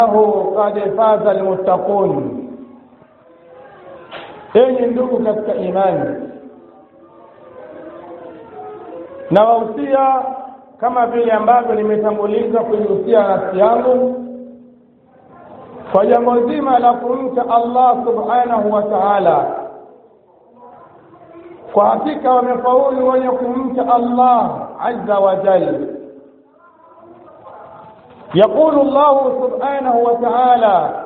innahu qad faza almuttaqun enyi ndugu katika imani na wahusia kama vile ambavyo nimetanguliza kuihusia nafsi yangu kwa jambo zima la kumcha Allah subhanahu wa ta'ala kwa hakika wamefaulu wenye kumcha Allah azza wa jalla يقول الله سبحانه وتعالى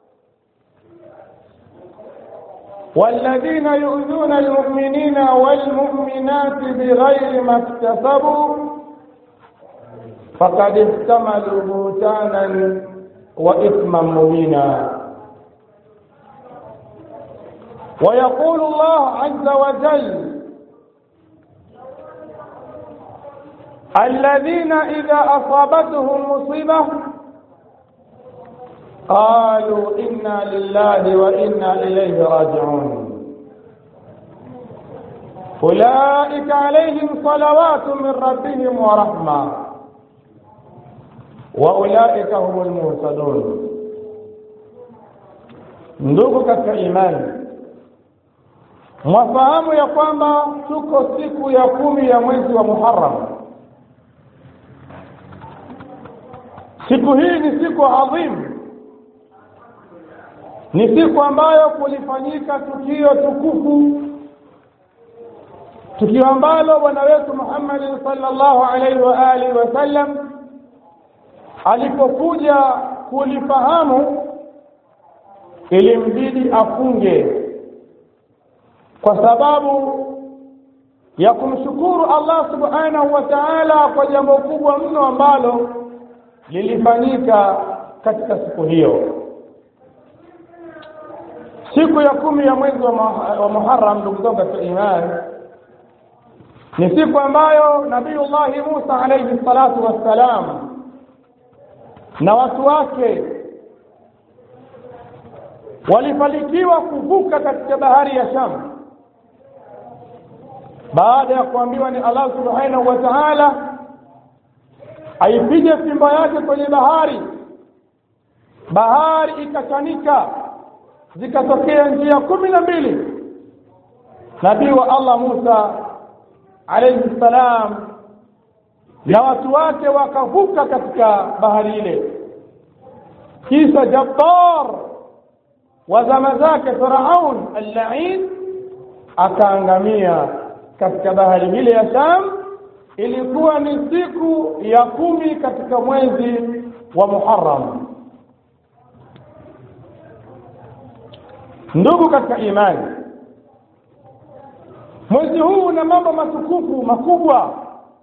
والذين يؤذون المؤمنين والمؤمنات بغير ما اكتسبوا فقد احتملوا بهتانا واثما مبينا ويقول الله عز وجل الذين إذا أصابتهم مصيبة قالوا إنا لله وإنا إليه راجعون أولئك عليهم صلوات من ربهم ورحمة وأولئك هم المهتدون ndugu katika imani mwafahamu ya kwamba tuko siku ya kumi ya mwezi wa muharam siku hii ni siku adhimu ni siku ambayo kulifanyika tukio tukufu tukio ambalo bwana wetu Muhammad sallallahu alaihi wa alihi wasallam alipokuja kulifahamu ilimbidi afunge kwa sababu ya kumshukuru Allah subhanahu wa ta'ala kwa jambo kubwa mno ambalo lilifanyika katika siku hiyo siku ya kumi ya mwezi wa, wa Muharram ndugu zangu katika imani ni siku ambayo Nabiullahi Musa alayhi salatu wassalam na watu wake walifanikiwa kuvuka katika bahari ya Sham baada ya kuambiwa ni Allah subhanahu wa ta'ala aipige fimbo yake kwenye bahari bahari ikachanika zikatokea njia kumi na mbili nabii wa Allah Musa alayhi salam na watu wake wakavuka katika bahari ile kisha Jabbar wa zama zake Firaun al-la'in akaangamia katika bahari ile ya Sham ilikuwa ni siku ya kumi katika mwezi wa Muharram ndugu katika imani mwezi huu una mambo matukufu makubwa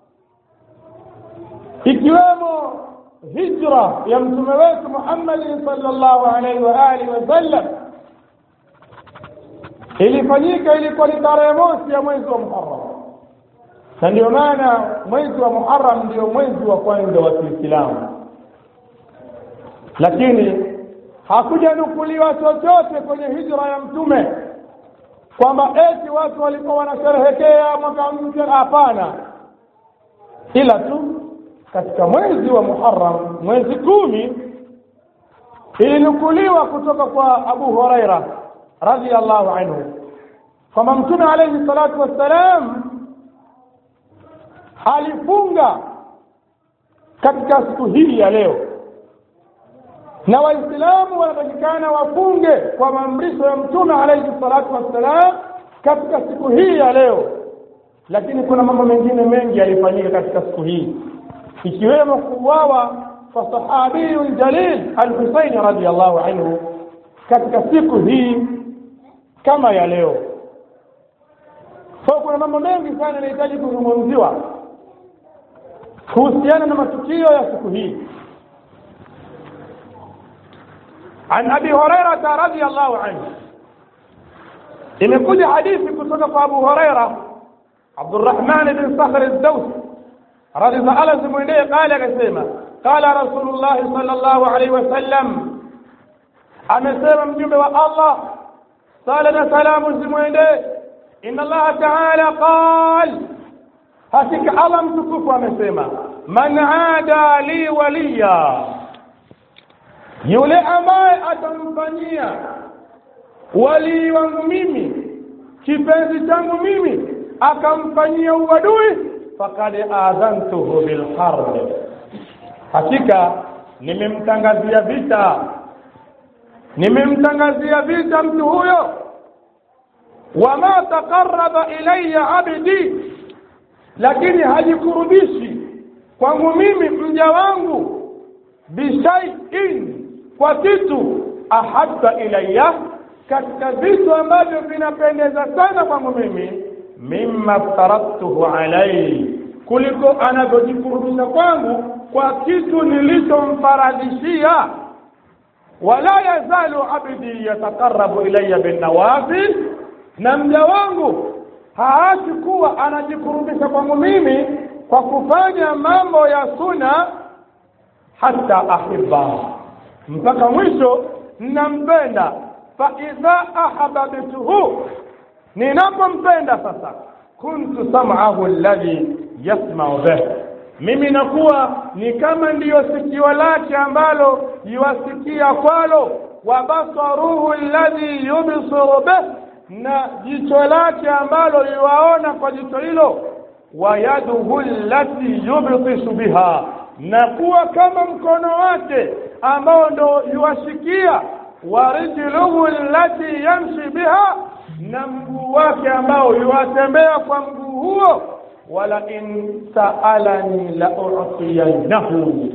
ikiwemo hijra ya mtume wetu Muhammad sallallahu alaihi wa alihi wasallam ilifanyika ilikuwa ni tarehe mosi ya mwezi wa Muharram na ndio maana mwezi wa Muharram ndio mwezi wa kwanza wa Kiislamu lakini hakujanukuliwa chochote kwenye hijra ya mtume kwamba eti watu walikuwa wanasherehekea mwaka mpya hapana ila tu katika mwezi wa Muharram mwezi kumi ilinukuliwa kutoka kwa Abu Huraira radhiallahu anhu kwamba mtume alayhi salatu wassalam alifunga katika siku hii ya leo na waislamu wanatakikana wafunge kwa maamrisho ya mtume alayhi salatu wassalam katika siku hii ya leo lakini kuna mambo mengine mengi yalifanyika katika siku hii ikiwemo kuuawa kwa sahabiyu jalil al-Husayn radiyallahu anhu katika siku hii kama ya leo kwa kuna mambo mengi sana yanahitaji kuzungumziwa kuhusiana na matukio ya siku hii عن ابي هريره رضي الله عنه imekuja hadithi kutoka kwa Abu Huraira Abdurrahman bin Sakhr ad-Dawsi radhi za Allah zimwendee qala akasema qala Rasulullah sallallahu alaihi wasallam amesema mjumbe wa Allah sala na salamu zimwendee inna Allah ta'ala qal hakika Allah mtukufu amesema man aada li waliya yule ambaye atamfanyia walii wangu mimi kipenzi changu mimi akamfanyia uadui fakad adhantuhu bilharbi hakika nimemtangazia vita nimemtangazia vita mtu huyo wama taqarraba ilayya abdi lakini hajikurubishi kwangu mimi mja wangu bishaiin kwa kitu ahabba ilayya katika vitu ambavyo vinapendeza sana kwangu mimi mimma ftaradtuhu alayhi kuliko anavyojikurubisha kwangu kwa kitu nilichomfaradhishia wala yazalu abdi yataqarrabu ilayya binnawafil na mja wangu haachi kuwa anajikurubisha kwangu mimi kwa kufanya mambo ya suna hata ahibba mpaka mwisho ninampenda fa idha ahabbtuhu ninapompenda sasa kuntu sam'ahu alladhi yasma'u bih mimi nakuwa ni kama ndiyo sikio lake ambalo yuwasikia kwalo wa basaruhu alladhi yubsiru bih na jicho lake ambalo yuwaona kwa jicho hilo wa yaduhu allati yubtisu biha na kuwa kama mkono wake ambao ndo yuwashikia wa rijluhu allati yamshi biha na mguu wake ambao yuwatembea kwa mguu huo wala in saalani la utiyannahu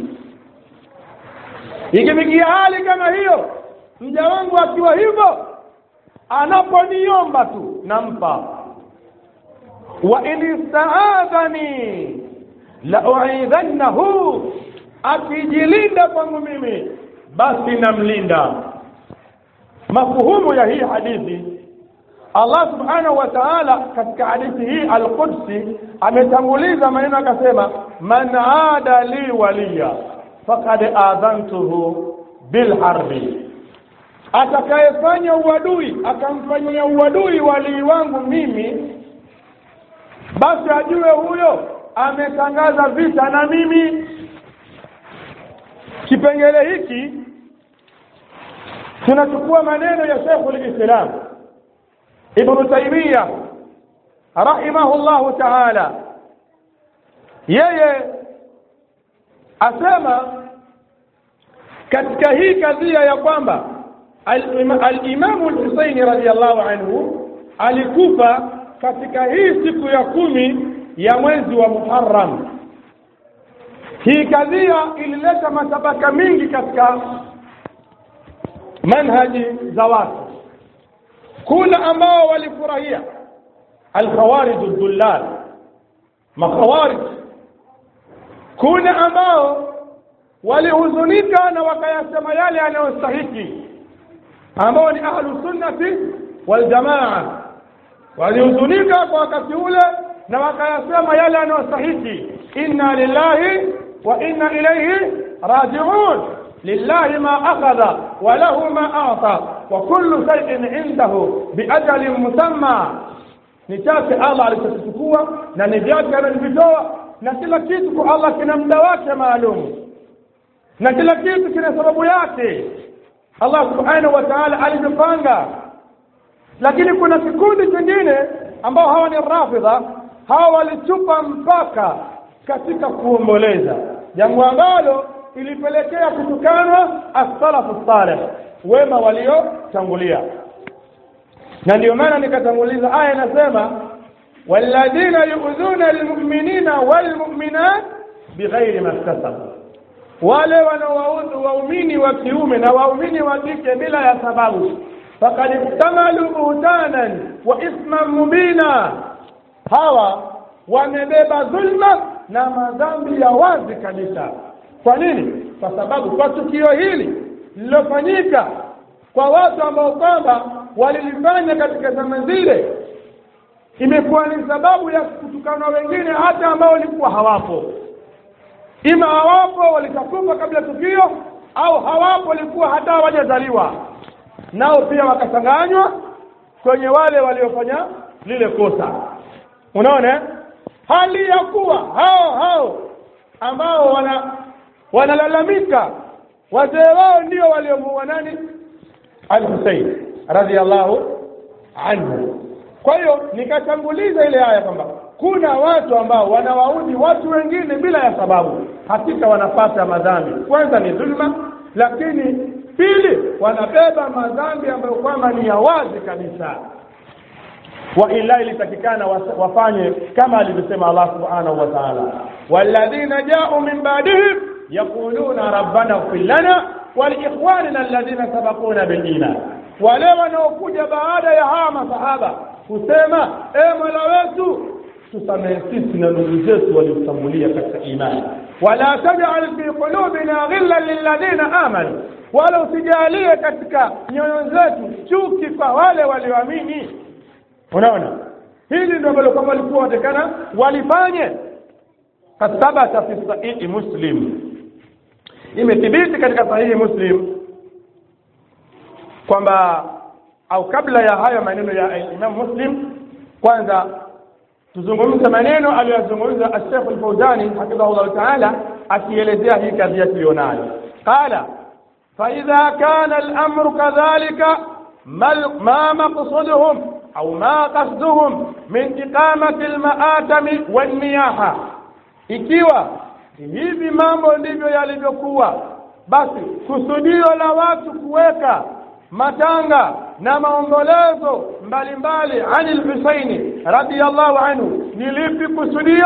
ikifikia hali kama hiyo mja wangu akiwa hivyo anaponiomba tu nampa wa in istaadhani la uidhannahu akijilinda kwangu mimi basi namlinda mafuhumu ya hii hadithi Allah subhanahu wa ta'ala katika hadithi hii al-Qudsi ametanguliza maneno akasema man aada li waliya faqad adhantuhu bil harbi atakayefanya uadui akamfanyia uadui walii wangu mimi basi ajue huyo ametangaza vita na mimi kipengele hiki tunachukua maneno ya Sheikhul Islam Ibn Taymiyyah rahimahullahu ta'ala yeye asema katika hii kadhia ya kwamba al-Imam al-Husaini radhiyallahu anhu alikufa katika hii siku ya kumi ya mwezi wa Muharram. Hii kadhia ilileta matabaka mingi katika manhaji za watu. Kuna ambao walifurahia al-khawarij ad-dullal, makhawarij. Kuna ambao walihuzunika na wakayasema yale yanayostahiki ambao ni ahlu sunnati wal jamaa walihuzunika kwa wakati ule na wakayasema yale yanayostahiki inna lillahi wa inna ilayhi raji'un lillahi ma akhadha wa lahu ma ata wa kullu shay'in indahu biajalin musamma ni chake Allah alichokichukua na ni vyake anavitoa na kila kitu kwa Allah kina muda wake maalum na kila kitu kina sababu yake Allah subhanahu wa ta'ala alivyopanga lakini kuna kikundi kingine ambao hawa ni rafidha hawa walichupa mpaka katika kuomboleza jambo ambalo ilipelekea kutukanwa as-salafu salih wema waliotangulia na ndio maana nikatanguliza aya inasema walladhina yu'dhuna almu'minina walmu'minat bighairi maktasabu wale wanaowaudhu waumini wa kiume na waumini wa kike bila ya sababu faqad ihtamalu buhtanan wa isman mubina hawa wamebeba dhulma na madhambi ya wazi kabisa kwa nini kwa sababu kwa tukio hili lililofanyika kwa watu ambao kwamba walilifanya katika zama zile imekuwa ni sababu ya kutukana wengine hata ambao walikuwa hawapo ima hawapo walitakufa kabla tukio au hawapo walikuwa hata hawajazaliwa nao pia wakachanganywa kwenye wale waliofanya lile kosa unaona hali ya kuwa hao hao ambao wana wanalalamika wazee wao ndio waliomuua nani al-Husayn radhiallahu anhu kwa hiyo nikatanguliza ile aya kwamba kuna watu ambao wanawaudhi watu wengine bila ya sababu hakika wanapata madhambi kwanza ni dhulma lakini pili wanabeba madhambi ambayo kwamba ni ya wazi kabisa wa illa ilitakikana wafanye kama alivyosema Allah subhanahu wa ta'ala walladhina ja'u min ba'dihim yaquluna rabbana ighfir lana wa liikhwanina alladhina sabaquna bil iman wale wanaokuja baada ya hawa masahaba kusema e mola wetu tusamehe sisi na ndugu zetu waliotangulia katika imani wala taj'al fi qulubina ghillan lilladhina amanu wala usijalie katika nyoyo zetu chuki kwa wale walioamini unaona hili ndio ambalo kama walikuwa watakana walifanye kathabata fi sahihi muslim imethibiti katika sahihi muslim kwamba au kabla ya hayo maneno ya Imam Muslim kwanza tuzungumze maneno aliyozungumza Sheikh Al-Fawzani hafidhahullah ta'ala akielezea hii kadhia tulionayo qala fa idha kana al-amru kadhalika ma maqsuduhum au ma qasduhum min iqamati al-ma'atami wan-niyaha ikiwa hivi mambo ndivyo yalivyokuwa basi kusudio la watu kuweka matanga na maombolezo mbalimbali anil Husaini radiyallahu anhu ni lipi kusudio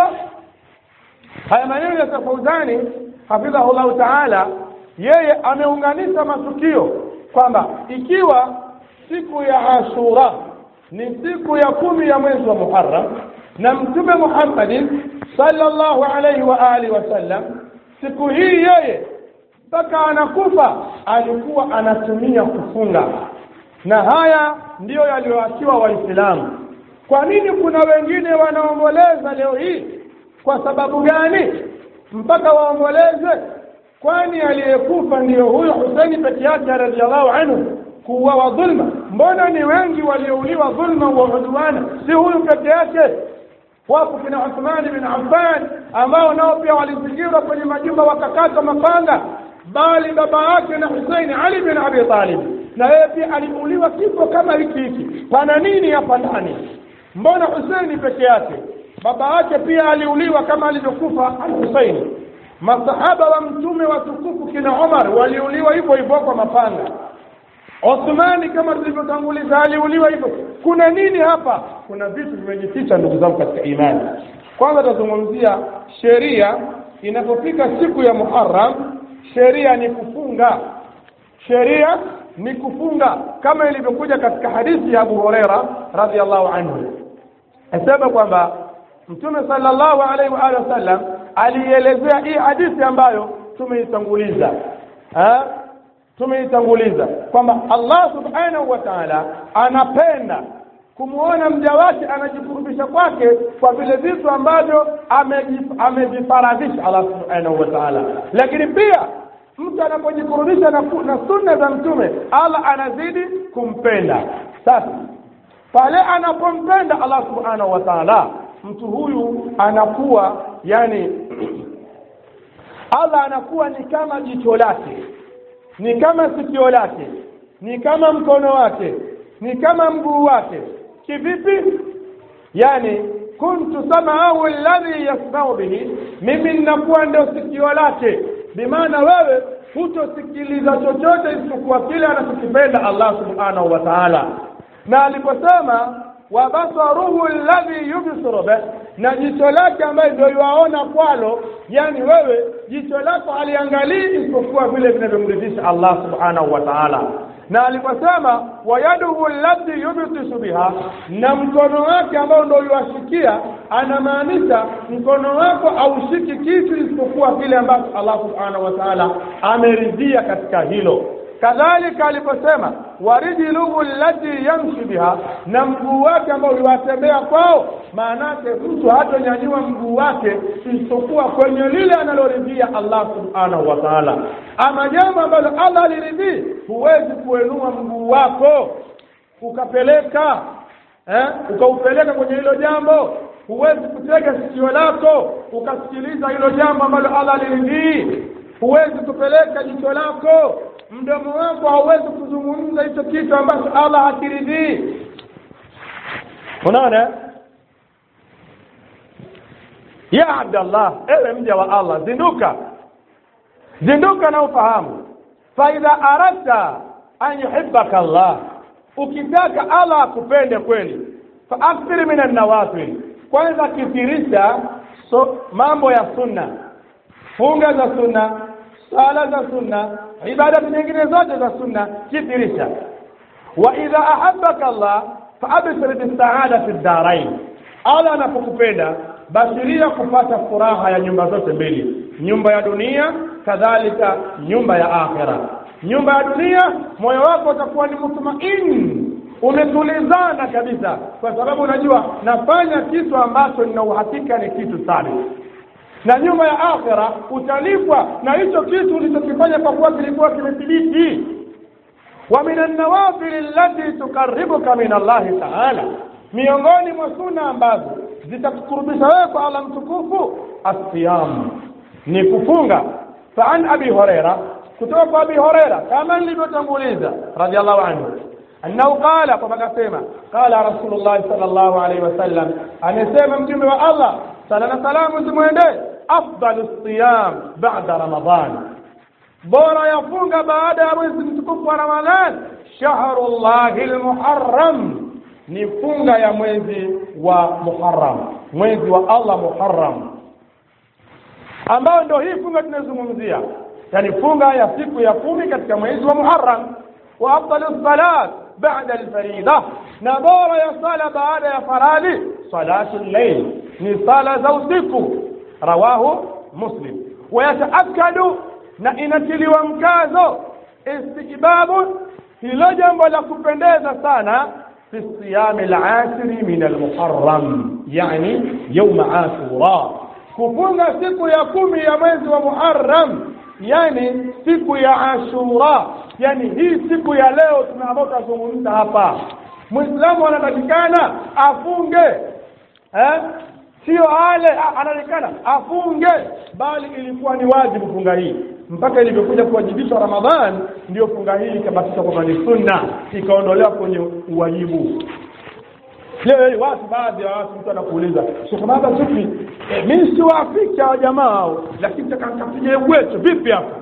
haya maneno ya Fauzani hafidhahullahu ta'ala yeye ameunganisha matukio kwamba ikiwa siku ya Ashura ni siku ya kumi ya mwezi wa Muharram na Mtume Muhammadin sallallahu alayhi wa alihi wasallam siku hii yeye mpaka anakufa alikuwa anatumia kufunga na haya ndiyo yaliyoachiwa waislamu kwa nini kuna wengine wanaomboleza leo hii kwa sababu gani mpaka waomboleze kwani aliyekufa ndiyo huyo Husaini peke yake radhiallahu anhu kuuawa dhulma mbona ni wengi waliouliwa dhulma wa udwana si huyu peke yake wapo kina Uthman bin Affan ambao nao pia walizingirwa kwenye majumba wakakata mapanga bali baba yake na Hussein Ali bin Abi Talib na yeye pia aliuliwa kifo kama hiki hiki pana nini hapa ndani mbona Hussein peke yake baba yake pia aliuliwa kama alivyokufa al-Hussein masahaba wa mtume watukufu kina Omar waliuliwa hivyo hivyo kwa mapanga Uthmani kama tulivyotanguliza aliuliwa hivyo kuna nini hapa kuna vitu vimejificha ndugu zangu katika imani kwanza tutazungumzia sheria inapofika siku ya Muharram sheria ni kufunga sheria ni kufunga kama ilivyokuja katika hadithi ya Abu Huraira radhiallahu anhu asema kwamba Mtume sallallahu alaihi wa alihi wasallam alielezea hii hadithi ambayo tumeitanguliza tumeitanguliza kwamba Allah subhanahu wa ta'ala anapenda kumwona mja wake anajikurubisha kwake kwa vile vitu ambavyo amevifaradhisha Allah subhanahu wa ta'ala lakini pia mtu anapojikurubisha na, na sunna za mtume Allah anazidi kumpenda sasa pale anapompenda Allah subhanahu wa ta'ala mtu huyu anakuwa yani Allah anakuwa ni kama jicho lake ni kama sikio lake ni kama mkono wake ni kama mguu wake kivipi yani kuntu samaahu alladhi yasmau bihi mimi ninakuwa ndio sikio lake bimaana wewe hutosikiliza chochote isipokuwa kile anachokipenda Allah subhanahu wa ta'ala na aliposema wa basaruhu alladhi yubsiru bih na jicho lake ambaye ndio yuaona kwalo yani wewe jicho lako haliangalii isipokuwa vile vinavyomridhisha Allah subhanahu wa ta'ala na aliposema wayaduhu allati yubtisu biha na mkono wake ambao ndio yuashikia anamaanisha mkono wako aushiki kitu isipokuwa kile ambacho Allah subhanahu wa ta'ala ameridhia katika hilo kadhalika aliposema warijluhu allati yamshi biha na mguu wake ambao uliwatembea kwao maanake mtu hatonyanyua mguu wake isipokuwa kwenye lile analoridhia Allah subhanahu wa ta'ala ama jambo ambalo Allah aliridhii huwezi kuenua mguu wako ukapeleka eh, ukaupeleka kwenye hilo jambo huwezi kutega sikio lako ukasikiliza hilo jambo ambalo Allah aliridhii huwezi kupeleka jicho lako mdomo wako hauwezi kuzungumza hicho kitu ambacho allah hakiridhii unaona ya abdallah ewe mja wa allah zinduka zinduka na ufahamu faidha aradta an yuhibaka allah ukitaka allah akupende kweli faakthir min annawafil kwanza kithirisha so, mambo ya sunna funga za sunna sala za sunna ibadati nyingine zote za sunna kithirisha wa idha ahabaka allah faabshir bisaada fi ddarain allah anapokupenda bashiria kupata furaha ya nyumba zote mbili nyumba ya dunia kadhalika nyumba ya akhira nyumba ya dunia moyo wako utakuwa ni mutmain umetulizana kabisa kwa sababu unajua nafanya kitu ambacho nina uhakika ni kitu sabi na nyumba ya akhira utalipwa na hicho kitu ulichokifanya kwa kuwa kilikuwa kimethibiti wa min annawafil allati tuqarribuka min allahi taala miongoni mwa suna ambazo zitakukurubisha wewe kwa allah mtukufu asiyam ni kufunga faan abi horeira kutoka kwa abi horeira kama nilivyotanguliza radiallahu anhu annahu qala kwamba akasema qala rasulullahi sal llahu alaihi wasallam amesema mtume wa allah sala na salamu zimwendee afdalu siyam bada ramadan bora yafunga baada ya mwezi mtukufu wa ramadhan shahru llahi lmuharram ni funga ya mwezi wa muharram mwezi wa allah muharram ambayo ndio hii funga tunazungumzia yani funga ya siku ya kumi katika mwezi wa muharram wa afdalu salat bada alfarida na bora ya sala baada ya faradhi salatu llail ni sala za usiku rawahu muslim wayataakadu na inatiliwa mkazo istihbabu hilo jambo la kupendeza sana fi siyami lashiri min almuharram yani yauma ashura kufunga siku ya kumi ya mwezi wa muharram yani siku ya ashura yani hii siku ya leo tunaambao tutazungumza hapa mwislamu anatakikana afunge eh? sio ale anaonekana afunge bali ilikuwa ni wajibu funga hii mpaka ilivyokuja kuwajibishwa ramadhan ndiyo funga hii ikabatishwa kwamba ni sunna ikaondolewa kwenye uwajibu leo watu baadhi ya watu mtu anakuuliza shekababa sufi e, mi siwaafiki hawa jamaa hao lakini takankapiga wetu vipi hapa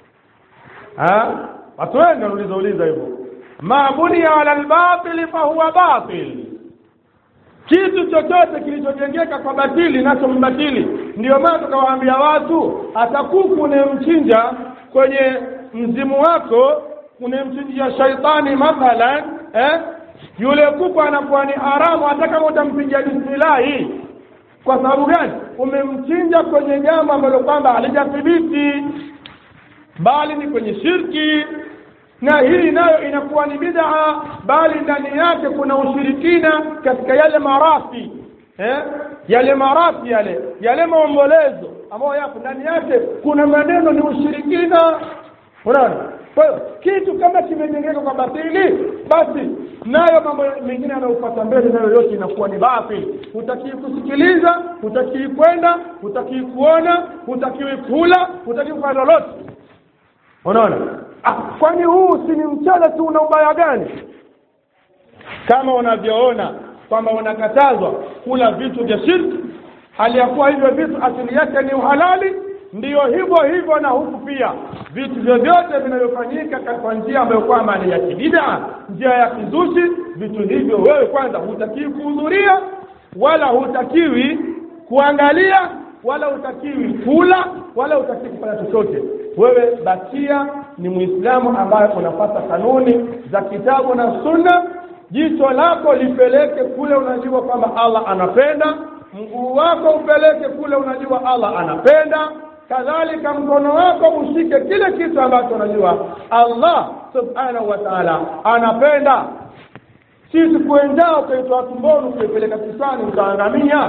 watu wengi wanauliza uliza hivyo ma bunia ala lbatili fahuwa batil kitu chochote kilichojengeka kwa batili nacho mbatili ndio maana tukawaambia watu hata kuku unemchinja kwenye mzimu wako unemchinjia shaitani mathalan eh? yule kuku anakuwa ni haramu hata kama utampiga bismillahi kwa sababu gani umemchinja kwenye jambo ambalo kwamba halijathibiti bali ni kwenye shirki na hii nayo inakuwa ni bid'a bali ndani yake kuna ushirikina katika yale marafi eh? yale marafi yale yale maombolezo ambayo yapo ndani yake kuna maneno ni ushirikina unaona kwa hiyo kitu kama kimejengeka kwa batili basi nayo mambo mengine yanayopata mbele nayo yote inakuwa ni batili hutakii kusikiliza hutakii kwenda hutakii kuona hutakiwi kula hutakii kufanya lolote unaona ah, kwani huu si ni mchele tu una ubaya gani kama unavyoona kwamba unakatazwa kula vitu vya shirki hali ya kuwa hivyo vitu asili yake ni uhalali ndiyo hivyo hivyo na huku pia vitu vyovyote vinavyofanyika kwa njia ambayo kwamba ni ya kibidaa njia ya kizushi vitu hivyo wewe kwanza hutakiwi kuhudhuria wala hutakiwi kuangalia wala hutakiwi kula wala hutakiwi kufanya chochote wewe bakia ni muislamu ambaye unapata kanuni za kitabu na sunna jicho lako lipeleke kule unajua kwamba allah anapenda mguu wako upeleke kule unajua allah anapenda kadhalika mkono wako ushike kile kitu ambacho unajua allah subhanahu wa taala anapenda sisi kuendao ukaitoa tumboni ukaipeleka kisani utaangamia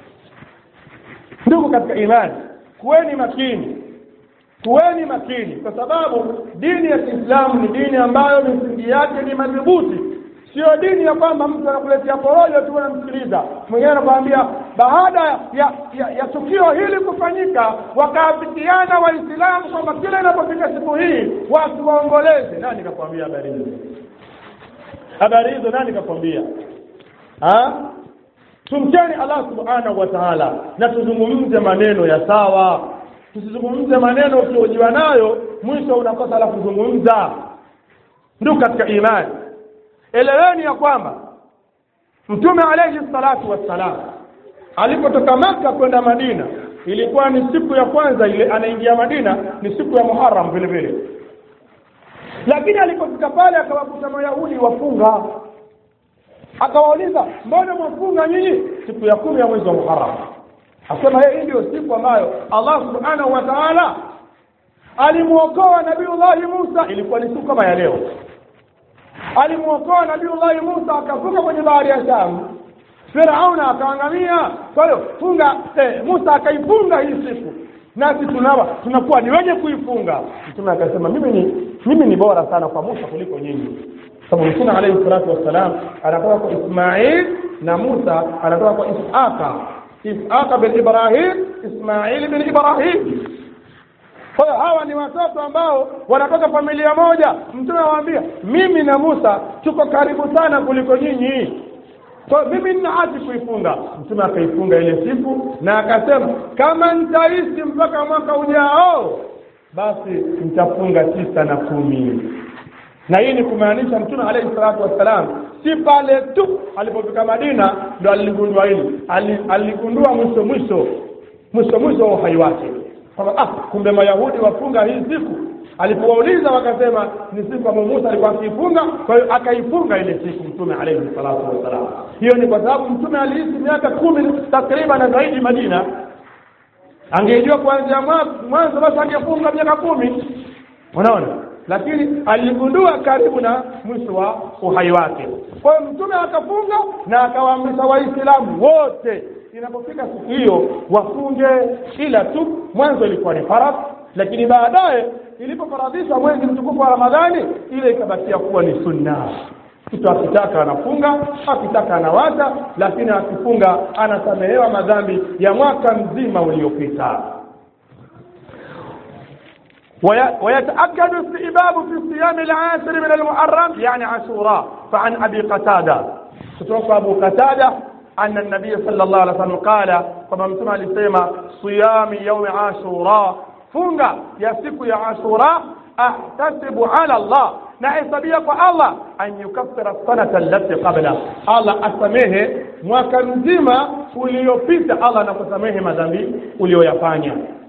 ndugu katika imani kuweni makini kuweni makini kwa sababu dini ya kiislamu ni dini ambayo misingi yake ni madhubuti sio dini ya kwamba mtu anakuletea porojo tu unamsikiliza mwingine anakuambia baada ya, ya, ya tukio hili kufanyika wakaafikiana waislamu kwamba kila inapofika siku hii watu waomboleze nani kakwambia habari hizo habari hizo nani kakwambia tumcheni allah subhanahu wa taala na tuzungumze maneno ya sawa tusizungumze maneno ukiojiwa nayo mwisho unakosa la kuzungumza ndugu katika imani eleweni ya kwamba mtume alayhi salatu wassalam alipotoka maka kwenda madina ilikuwa ni siku ya kwanza ile anaingia madina ni siku ya muharam vile vile lakini alipofika pale akawakuta mayahudi wafunga akawauliza mbona mwafunga nyinyi siku ya kumi ya mwezi wa muharam asema hii ndio siku ambayo allah subhanahu wa taala alimwokoa nabiullahi musa ilikuwa ni siku kama ya leo alimwokoa nabiullahi musa akavuka kwenye bahari ya shamu firauna akaangamia kwa hiyo funga eh, musa akaifunga hii siku nasi tunawa tunakuwa ni wenye kuifunga mtume akasema mimi ni mimi ni bora sana kwa musa kuliko nyinyi sababu mtume alayhi salatu wassalam anatoka kwa ismail na musa anatoka kwa isaka isaka bin ibrahim ismail bin ibrahim kwa hiyo hawa ni watoto ambao wanatoka familia moja mtume awaambia mimi na musa tuko karibu sana kuliko nyinyi kwa mimi nina haki kuifunga mtume akaifunga ile siku na akasema kama nitaishi mpaka mwaka ujao basi nitafunga tisa na kumi na hii ni kumaanisha mtume alayhi salatu wassalam si pale tu alipofika madina ndo aligundua hili aligundua mwisho mwisho mwisho mwisho wa uhai wake kwamba ah kumbe mayahudi wafunga hii siku alipowauliza wakasema ni siku ambayo Musa alikuwa akiifunga kwa hiyo akaifunga ile siku mtume alayhi salatu wassalam hiyo ni kwa sababu mtume aliishi miaka kumi takriban na zaidi Madina angejua kuanzia mwanzo basi angefunga miaka kumi unaona lakini aligundua karibu na mwisho wa uhai wake kwa hiyo mtume akafunga na akawaamrisha waislamu wote inapofika siku hiyo wafunge ila tu mwanzo ilikuwa ni faradhi lakini baadaye ilipofaradhishwa mwezi mtukufu wa ramadhani ile ikabakia kuwa ni sunna mtu akitaka anafunga akitaka anawacha lakini akifunga anasamehewa madhambi ya mwaka mzima uliopita ويتأكد استئباب في الصيام العاشر من المحرم يعني عاشوراء فعن أبي قتادة تتوفى أبو قتادة أن النبي صلى الله عليه وسلم قال كما متما لسيما صيام يوم عاشوراء funga ya siku ya ashura ahtasibu ala Allah nahesabia kwa Allah an yukaffira sanata allati qabla Allah asamehe mwaka mzima uliopita Allah anakusamehe madhambi uliyoyafanya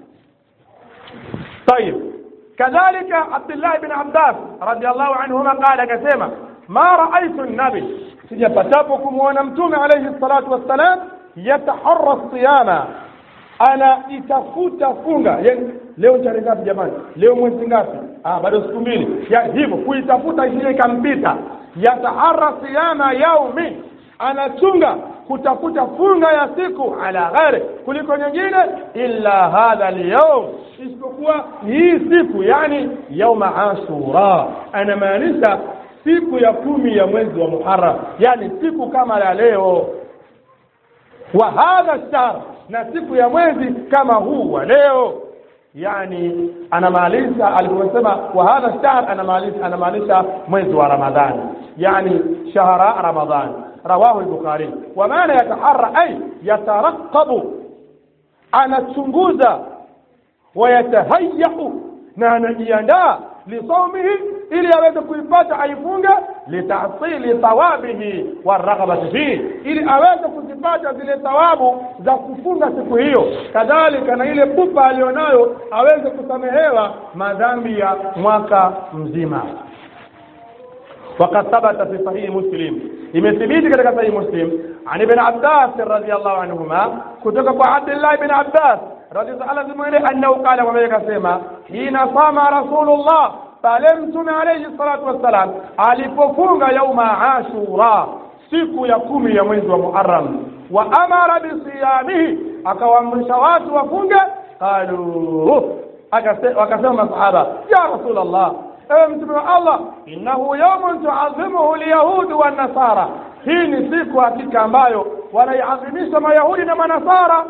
طيب كذلك عبد الله بن عباس رضي الله عنهما قال كسيما ما رأيت النبي sijapatapo kumwona mtume alayhi salatu wassalam yataharra siyama anaitafuta funga yani leo tarehe ngapi jamani leo mwezi ngapi ah bado siku mbili ya hivyo kuitafuta isije ikampita yataharra siyama yaumi anachunga kutafuta funga ya siku ala ghairi kuliko nyingine illa hadha alyawm isipokuwa hii siku yani yauma ashura anamaanisha siku ya kumi ya mwezi wa muharram yani siku kama la leo wa hadha shahr na siku ya mwezi kama huu wa leo yani anamaanisha aliposema wa hadha shahr anamaanisha anamaanisha mwezi wa ramadhani yani shahra ramadhani رواه البخاري ومعنى يتحرى أي يترقب anachunguza wayatahayau na anajiandaa lisaumihi ili aweze kuipata aifunge litasili thawabihi waraghabati fihi ili aweze kuzipata zile thawabu za kufunga siku hiyo kadhalika na ile pupa aliyonayo aweze kusamehewa madhambi ya mwaka mzima وقد ثبت في صحيح مسلم imethibiti katika sahihi muslim an ibn abbas radhiyallahu anhuma kutoka kwa abdullah ibn abbas radhiyallahu anhu annahu qala kwamba akasema hina sama rasulullah pale mtume alayhi salatu wassalam alipofunga yauma ashura siku ya kumi ya mwezi wa muharram wa amara bisiyamihi akawaamrisha watu wafunge qalu wakasema masahaba ya rasulullah ewe mtume wa allah innahu yaumun tuadhimuhu lyahudu wannasara hii ni siku hakika ambayo wanaiadhimisha mayahudi na manasara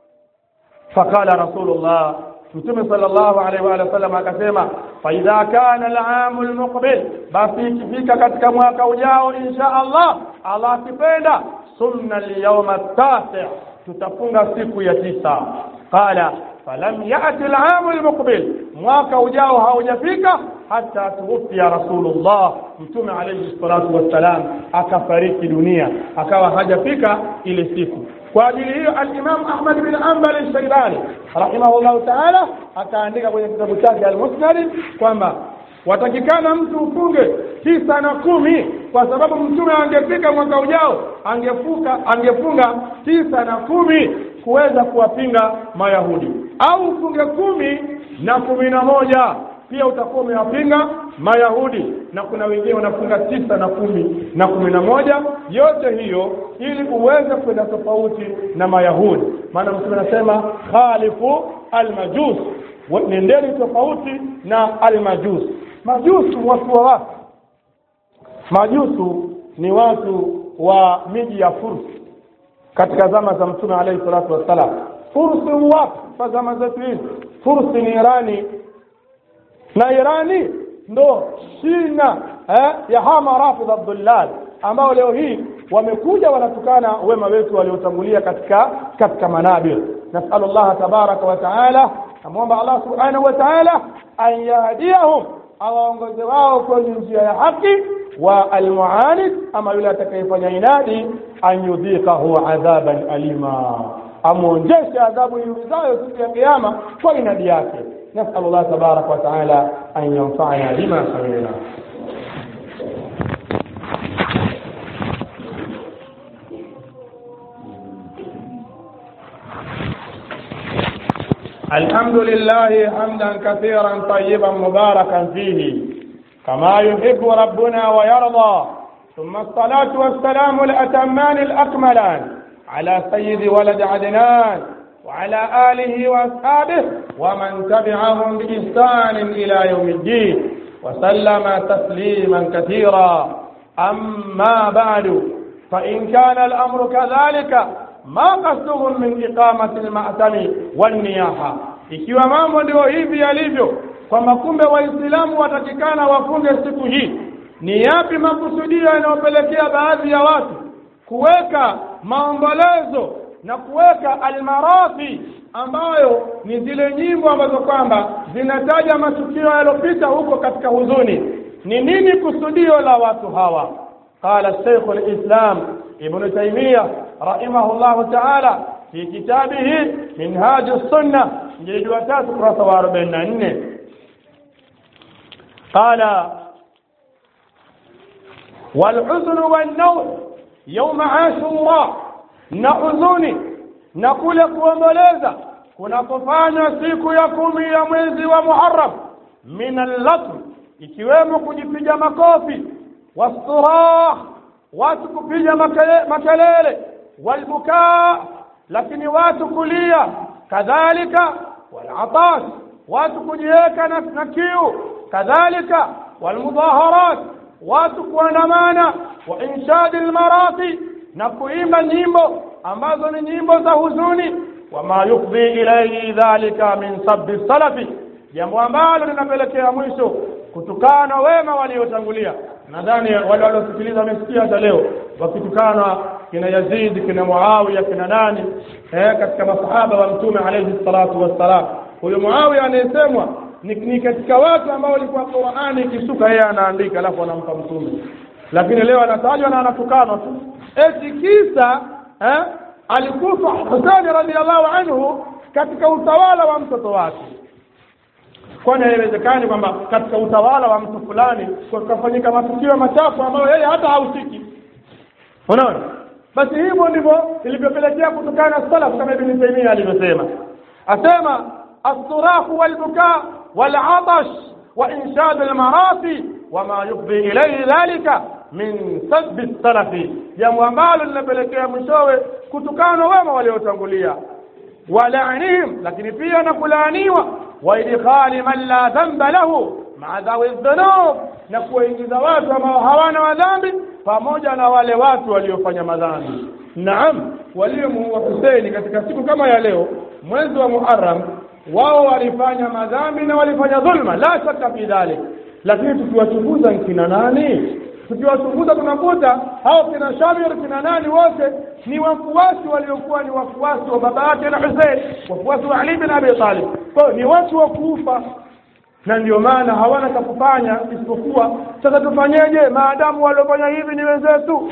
faqala rasulullah mtume sallallahu alaihi wa sallam akasema faidha kana alamu almuqbil basi ikifika katika mwaka ujao insha allah allah akipenda sumna alyawma tasi tutafunga siku ya tisa qala falam yati alamu almuqbil mwaka ujao haujafika hata tuwufia rasulullah mtume alayhi salatu wassalam akafariki dunia akawa hajafika ile siku kwa ajili hiyo al-Imam Ahmad bin Hanbal al-Shaybani rahimahullahu ta'ala akaandika kwenye kitabu chake al-Musnad kwamba watakikana mtu ufunge tisa na kumi kwa sababu mtume angefika mwaka ujao angefuka angefunga tisa na kumi kuweza kuwapinga mayahudi au ufunge kumi na kumi na moja pia utakuwa umewapinga mayahudi na kuna wengine wanafunga tisa na kumi na kumi na moja yote hiyo ili uweze kwenda tofauti na mayahudi maana mtume anasema khalifu almajus nendeni tofauti na almajus majusu watu wa wapi majusu ni watu wa miji ya fursi katika zama za mtume alayhi salatu wassalam fursi wapi kwa zama zetu hizi fursi ni irani na irani ndo shina eh, ya hama rafidh abdullal ambao leo hii wamekuja wanatukana wema wetu waliotangulia katika katika manabir nasalu llaha tabaraka wa taala namwomba allah subhanahu wa taala an yahdiyahum awaongoze wao kwenye njia ya haki wa almuanid ama yule atakayefanya inadi an yudhiqahu adhaban alima amwonjeshe adhabu iumizayo siku ya kiyama kwa inadi yake نسأل الله تبارك وتعالى أن ينفعنا بما سمعنا الحمد لله حمدا كثيرا طيبا مباركا فيه كما يحب ربنا ويرضى ثم الصلاة والسلام الأتمان الأكملان على سيد ولد عدنان وعلى آله وأصحابه ومن تبعهم بإحسان إلى يوم الدين وسلم تسليما كثيرا أما بعد فإن كان الأمر كذلك ما قصدهم من إقامة المأتم والنياحة ikiwa mambo ndio hivi yalivyo kwamba kumbe waislamu watakikana wafunge siku hii ni yapi makusudio yanayopelekea baadhi ya watu kuweka maombolezo na kuweka almarathi ambayo ni zile nyimbo ambazo kwamba zinataja matukio yaliyopita huko katika huzuni ni nini kusudio la watu hawa qala shaykh alislam ibn taymiyyah rahimahullah ta'ala fi kitabihi minhaj as-sunnah jildi wa tatu kurasa wa 44 qala والحزن والنوح يوم عاشوراء na huzuni na kule kuomboleza kunakofanywa siku ya kumi ya mwezi wa Muharram min allatm ikiwemo kujipiga makofi wasturah watu kupiga makelele walbukaa lakini watu kulia kadhalika walatash watu kujiweka na, na kiu kadhalika walmudhaharat watu kuandamana wa inshadi almarati na kuimba nyimbo ambazo ni nyimbo za huzuni wama yufdhi ilaihi dhalika min sabbi salafi jambo ambalo linapelekea mwisho kutukana wema waliotangulia nadhani wale waliosikiliza wamesikia hata leo wakitukana kina Yazid kina Muawiya kina nani eh, katika masahaba wa mtume alayhi salatu wassalam huyo Muawiya anayesemwa ni, ni katika watu ambao walikuwa Qur'ani ikisuka yeye anaandika alafu anampa mtume lakini leo anatajwa na anatukanwa tu eti kisa eh, alikufa Husaini radhiallahu anhu katika utawala wa mtoto wake kwani haiwezekani kwamba katika utawala wa mtu fulani kukafanyika matukio machafu ambayo yeye hata hahusiki unaona basi hivyo ndivyo ilivyopelekea kutokana na salaf kama ibn Taymiyyah alivyosema asema as-surahu wal-bukaa wal-atash wa inshad al-marathi wama yufdi ilayhi dhalika min sabbi salafi jambo ambalo linapelekea mwishowe kutukana wema waliotangulia walaanihim lakini pia na kulaaniwa wa idkhali man la dhanba lahu maadhawi dhunub na kuwaingiza watu ambao hawana madhambi pamoja na wale watu waliofanya madhambi naam waliomuua Huseini katika siku kama ya leo mwezi wa Muharram wao walifanya madhambi na walifanya dhulma la shaka fi dhalik lakini tukiwachunguza kina nani tukiwachunguza tunakuta hao kina Shamir kina nani wote ni wafuasi waliokuwa ni wafuasi wa baba yake na Hussein wafuasi wa Ali bin Abi Talib kwa hiyo ni watu wa kufa na ndio maana hawana cha kufanya isipokuwa sasa tufanyeje maadamu waliofanya hivi ni wenzetu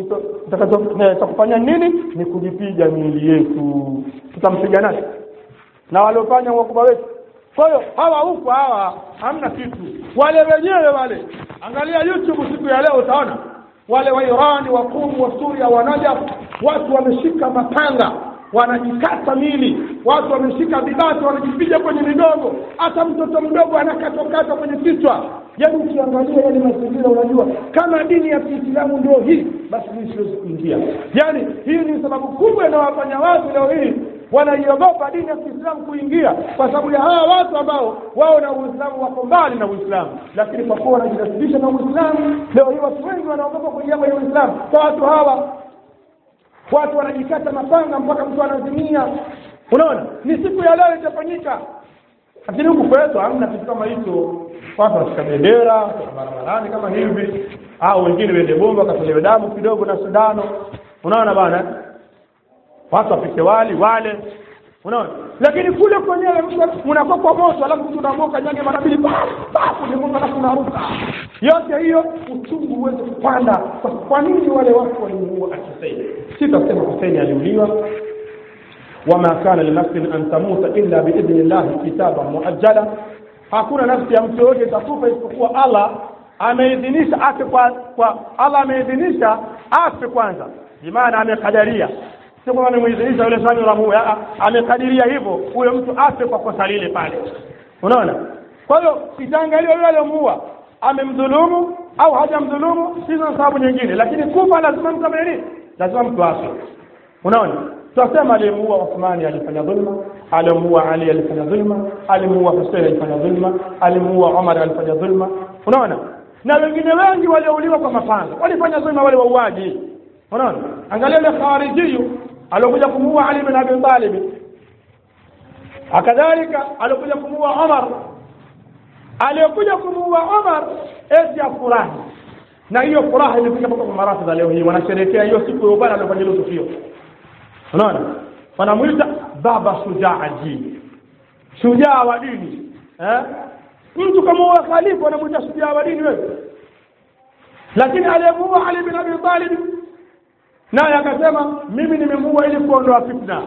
cha kufanya nini ni kujipiga miili yetu tutampiga nani na waliofanya wakubwa wetu kwa hiyo hawa huko hawa hamna kitu wale wenyewe wale angalia youtube siku ya leo utaona wale wa irani wa kumu wa suria wa najaf watu wameshika mapanga wanajikata mili watu wameshika vibati wanajipiga kwenye migongo hata mtoto mdogo anakatwakatwa kwenye kichwa yaani ukiangalia yale mazingira unajua kama dini ya kiislamu ndio hii basi mimi siwezi kuingia yaani hii ni sababu kubwa inawafanya watu leo hii wanaiogopa dini ya Kiislamu kuingia kwa sababu ya hawa watu ambao wao na Uislamu wako mbali na Uislamu, lakini kwa kuwa wanajinasibisha na Uislamu, leo hii watu wengi wanaogopa kuingia kwenye Uislamu. Kwa watu hawa, watu wanajikata mapanga mpaka mtu anazimia. Unaona, ni siku ya leo itafanyika, lakini huku kwetu hamna kitu kama hicho. Watu wanashika bendera barabarani kama hivi, au wengine wende bomba wakatolewe damu kidogo na sindano. Unaona bana watu wapike wali wale unaona lakini kule kwenyewe mnakuwa kwa moto alafu mtu unamoka nyage mara mbili kulimuka alafu unaruka yote hiyo uchungu huweze kupanda kwa nini wale watu walimuua Husein si tasema Husein aliuliwa wama kana linafsin an tamuta illa biidhni llahi kitaban muajjala hakuna nafsi ya mtu yoyote itakufa isipokuwa Allah ameidhinisha afe kwa, kwa Allah ameidhinisha afe kwanza bimaana amekadaria sio kwamba amemuidhinisha yule swali la muue amekadiria hivyo huyo mtu afe kwa kosa lile pale unaona kwa hiyo itaangaliwa yule aliyomuua amemdhulumu au hajamdhulumu sina sababu nyingine lakini kufa lazima mtu amene nini lazima mtu afe unaona tunasema aliyemuua Uthmani alifanya dhulma aliyemuua Ali alifanya dhulma alimuua Hussein alifanya dhulma alimuua Umar alifanya dhulma unaona na wengine wengi waliouliwa kwa mapanga walifanya dhulma wale wauaji unaona angalia ile kharijiyu alikuja kumuua Ali bin Abi Talib akadhalika alikuja kumuua Umar aliyokuja kumuua Umar eti afurahi na hiyo furaha imefika mpaka kwa marafidha leo hii wanasherehekea hiyo siku ya ubana aliyofanya hilo tukio unaona wanamuita baba shujaa dini shujaa wa dini eh mtu kama huwa khalifa wanamuita shujaa wa dini wewe lakini aliyemuua Ali bin Abi Talib naye akasema mimi nimemuua ili kuondoa fitna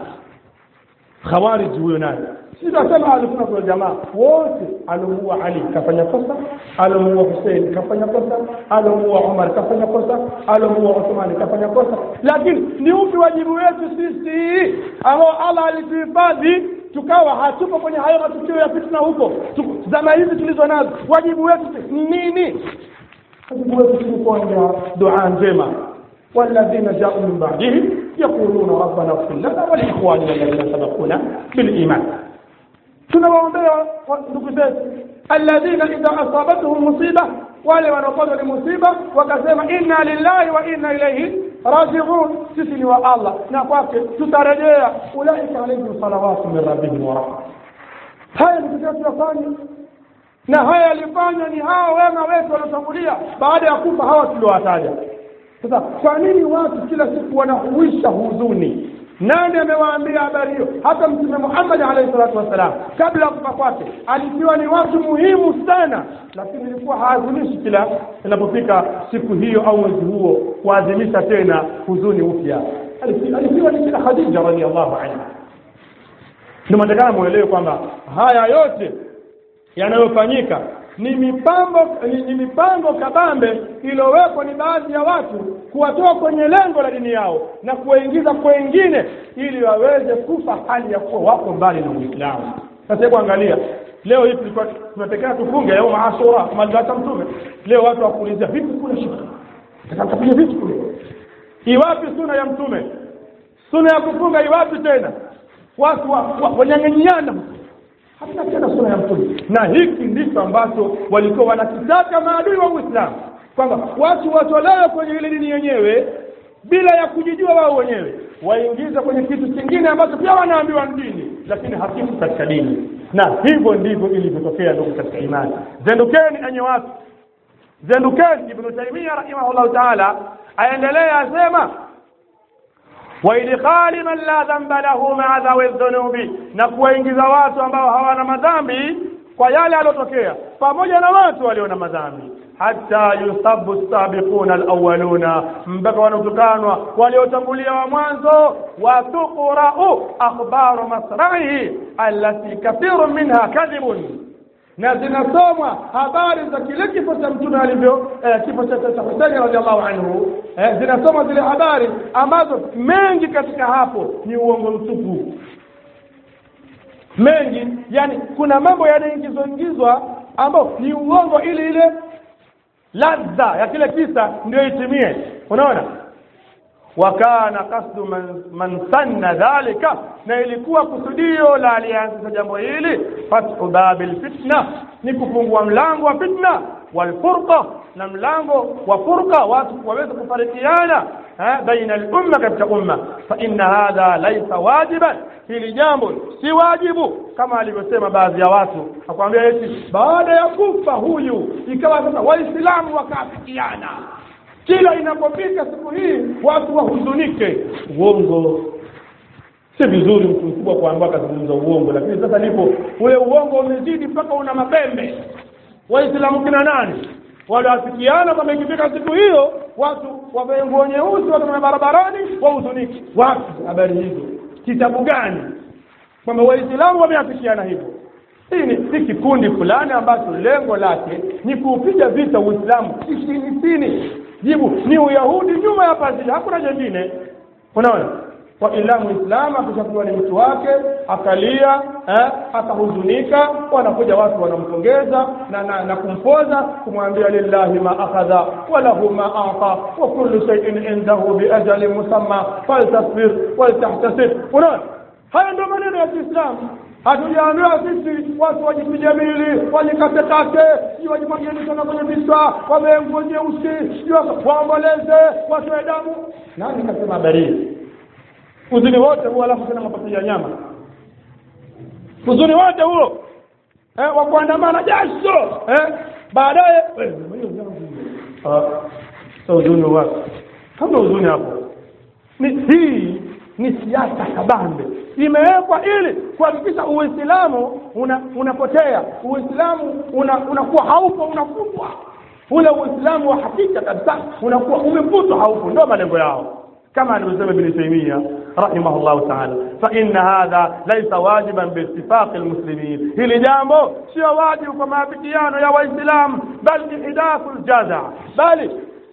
khawarij huyo naye si tunasema alikuwa kwa jamaa wote alomuua Ali kafanya kosa alomuua Hussein kafanya kosa alomuua Umar kafanya kosa alomuua Uthman kafanya kosa lakini ni upi wajibu wetu sisi ambao Allah alituhifadhi tukawa hatupo kwenye hayo matukio ya fitna huko zama hizi tulizo nazo wajibu wetu ni nini wajibu wetu ni kuombea dua njema والذين جاءوا من بعدهم يقولون ربنا اغفر لنا ولإخواننا الذين سبقونا بالإيمان tunawaombea ndugu zetu alladhina idha asabatuhum musiba wale wanaopatwa ni musiba wakasema inna lillahi wa inna ilaihi rajiun sisi ni wa allah na kwake tutarejea ulaika alaihim salawatu min rabbihim wa rahma haya ndugu zetu yafanya na haya yalifanywa ni hawa wema wetu waliotangulia baada ya kufa hawa tuliowataja sasa kwa nini watu kila siku wanahuisha huzuni nani amewaambia habari hiyo hata mtume Muhammad alayhi salatu wasalam kabla ya kufa kwake alikuwa ni watu muhimu sana lakini ilikuwa haadhimishi kila inapofika siku hiyo au mwezi huo kuadhimisha tena huzuni upya alikuwa ni kila Khadija radhiallahu anha ndio matakana muelewe kwamba haya yote yanayofanyika ni mipango ni, ni mipango kabambe iliyowekwa ni baadhi ya watu kuwatoa kwenye lengo la dini yao na kuwaingiza kwengine ili waweze kufa hali ya kuwa wako mbali na Uislamu. Sasa hebu angalia leo hii tulikuwa tunatekea tufunge yao maashura malizata mtume leo watu wakuulizia vipi kule shika takapiga vipi kule iwapi suna ya mtume suna ya kufunga iwapi tena watu wanyang'anyiana hamna tena suna ya mtume na hiki ndicho ambacho walikuwa wanakitaka maadui wa uislamu kwamba watu watolewe kwenye ile dini yenyewe bila ya kujijua wao wenyewe waingiza kwenye kitu kingine ambacho pia wanaambiwa ni dini lakini hakifu katika dini na hivyo ndivyo ilivyotokea ndugu katika imani zendukeni enye watu zendukeni ibnu taimia rahimahullahu taala aendelea asema waidkhali man la dhamba lahu maa dhawi dhunubi na kuwaingiza watu ambao hawana madhambi kwa yale aliyotokea pamoja na watu walio na madhambi hata yusabu sabiquna alawaluna mpaka wanaotukanwa waliotangulia wa mwanzo watuqrau akhbaru masraihi allati kathiru minha kadhibun na zinasomwa habari za kile kifo cha mtume alivyo eh, kifo cha cha Husaini radhiallahu anhu eh, zinasomwa zile habari ambazo mengi katika hapo ni uongo mtupu mengi yani kuna mambo yanaingizwa ingizwa ambayo ni uongo ili ile ladha ya kile kisa ndio itimie unaona wakana kasdu man, man sanna dhalika na ilikuwa kusudio la aliyeanzisha jambo hili fathu babil fitna ni kufungua mlango wa fitna walfurqa na mlango wa furqa watu waweze kufarikiana baina lumma katika umma fa inna hadha laisa wajiban hili jambo si wajibu kama alivyosema baadhi ya watu akwambia eti baada ya kufa huyu ikawa sasa waislamu wakaafikiana kila inapofika siku hii watu wahuzunike uongo si vizuri mtu mkubwa kuambiwa akazungumza uongo lakini sasa nipo ule uongo umezidi mpaka una mapembe waislamu kina nani waliafikiana kwamba ikifika siku hiyo watu wavae nguo nyeusi watamana barabarani wahuzunike wapi habari hizo kitabu gani kwamba waislamu wameafikiana hivyo hii ni si kikundi fulani ambacho lengo lake ni kuupiga vita uislamu chini chini jibu ni uyahudi nyuma ya pazia hakuna jengine unaona kwa ila muislamu akishakuwa ni mtu wake akalia eh, akahuzunika wanakuja watu wanampongeza na, na, na kumpoza kumwambia lillahi ma akhadha wa lahu ma ata wa kullu shay'in indahu biajalin musamma faltasbir waltahtasib unaona haya ndio maneno ya kiislamu hatujaambiwa sisi watu wajipige mili wajikatekate sijui wajimwagie mitoka kwenye vichwa wavee nguo nyeusi sijui waomboleze watoe damu nani kasema habari hii uzuni wote huo alafu tena mapato ya nyama uzuni wote huo eh, wa kuandamana jasho eh, baadaye so uzuni wapi kama uzuni hapo ni hii ni siasa kabambe imewekwa ili kuhakikisha uislamu una, unapotea uislamu una, unakuwa haupo unafutwa ule uislamu wa hakika kabisa unakuwa umefutwa haupo ndio malengo yao كما alivyosema Ibn Taymiyyah رحمه الله تعالى فإن هذا ليس واجبا باتفاق المسلمين hili jambo sio wajibu kwa maafikiano ya waislamu bal ihdathu aljaza bali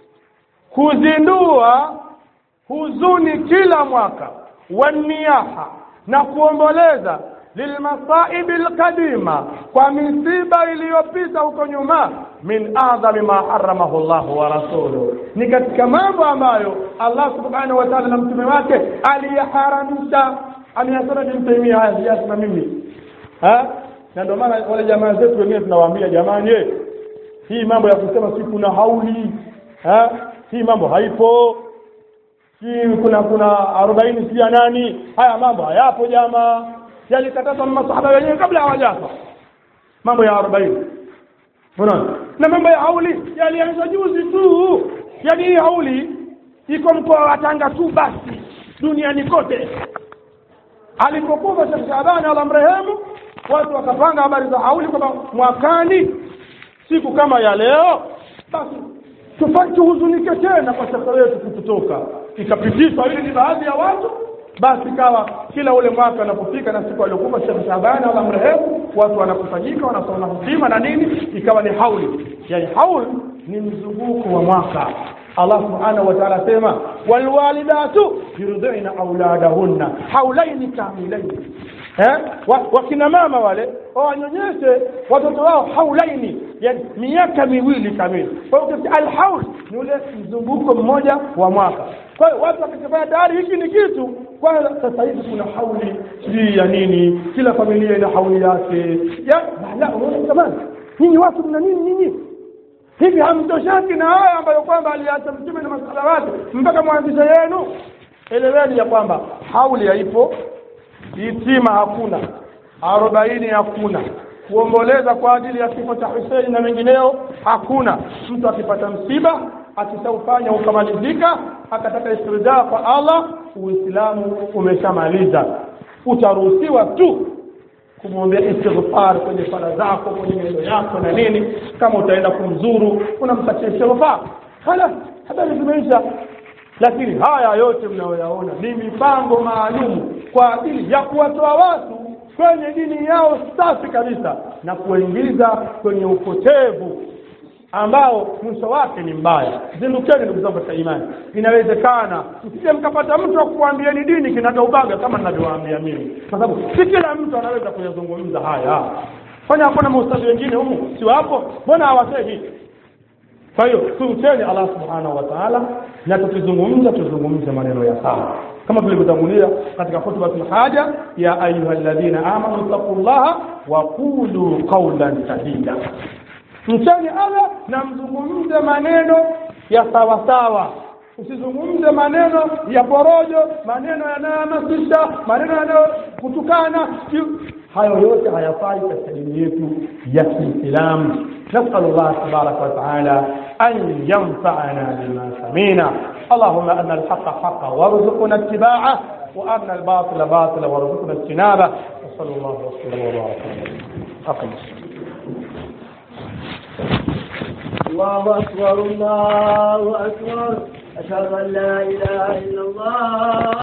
kuzindua huzuni kila mwaka waniyaha na kuomboleza lilmasaibi alqadima kwa misiba iliyopita huko nyuma min adhami ma haramahu Allah wa rasuluhu ni katika mambo ambayo Allah subhanahu wa ta'ala na mtume wake aliyaharamisha ameyasema Ibn Taymiyyah haya sijasema mimi ha na ndio maana wale jamaa zetu wengine tunawaambia jamani hii mambo ya kusema si kuna hauli ha hii mambo haipo si kuna kuna arobaini si ya nani haya mambo hayapo jamaa yalikatazwa na masahaba wenyewe kabla hawajafa mambo ya arobaini unaona na mambo ya hauli yalianza juzi tu yaani hii hauli iko mkoa wa Tanga tu basi duniani kote alipokufa Sheikh Shabani Allah mrehemu watu wakapanga habari za hauli kwamba mwakani siku kama ya leo basi tufanye tuhuzunike tena kwa shekhe wetu kututoka ikapitishwa ili ni baadhi ya watu basi kawa kila ule mwaka unapofika na siku aliyokufa Sheikh Shabani Allah mrehemu watu wanakusanyika wanasoma hudima na nini ikawa ni hauli yani haul ni mzunguko wa mwaka Allah subhanahu wa ta'ala sema walwalidatu yurdina auladahunna haulaini kamilaini eh wakina mama wale wanyonyeshe watoto wao haulaini yani miaka miwili kamili kwa hiyo alhaul ni ule mzunguko mmoja wa mwaka kwa hiyo watu wakifanya tayari hiki ni kitu kwanza sasa hivi kuna hauli sijui ya nini kila familia ina hauli yake ya la unaona jamani nyinyi watu mna nini nyinyi hivi hamtoshaki na haya ambayo kwamba aliacha mtume na masala wake mpaka mwanzisha yenu eleweni ya kwamba hauli haipo itima hakuna arobaini hakuna kuomboleza kwa ajili ya kifo cha Huseini na mengineo hakuna mtu akipata msiba akishaufanya ukamalizika akataka istirjaa kwa Allah uislamu umeshamaliza utaruhusiwa tu kumwombea istighfar kwenye sala zako kwenye neno yako na nini kama utaenda kumzuru unamtakia istighfar hala habari zimeisha lakini haya yote mnayoyaona ni mipango maalum kwa ajili ya kuwatoa watu kwenye dini yao safi kabisa na kuingiza kwenye upotevu ambao mwisho wake ni mbaya zindukeni ndugu zangu katika imani inawezekana msije mkapata mtu wa kuambieni dini kinagaubaga kama ninavyowaambia mimi kwa sababu si kila mtu anaweza kuyazungumza haya kwani hakuna maustadhi wengine humu si wapo mbona hawasemi kwa hiyo tumteni Allah subhanahu wa ta'ala na tukizungumza tuzungumze maneno ya sawa kama tulivyotangulia katika khutbatul haja ya ayyuhalladhina amanu taqullaha wa qulu qawlan sadida mcheni Allah na mzungumze maneno ya sawa sawa usizungumze maneno ya porojo maneno yanayohamasisha maneno yanayokutukana hayo yote hayafai katika dini yetu ya Kiislamu نسأل الله تبارك وتعالى أن ينفعنا بما سمينا اللهم أن الحق حقا وارزقنا اتباعه وأن الباطل باطلا وارزقنا اجتنابه وصلى الله وسلم وبارك أقم الله أكبر الله أكبر أشهد أن لا إله إلا الله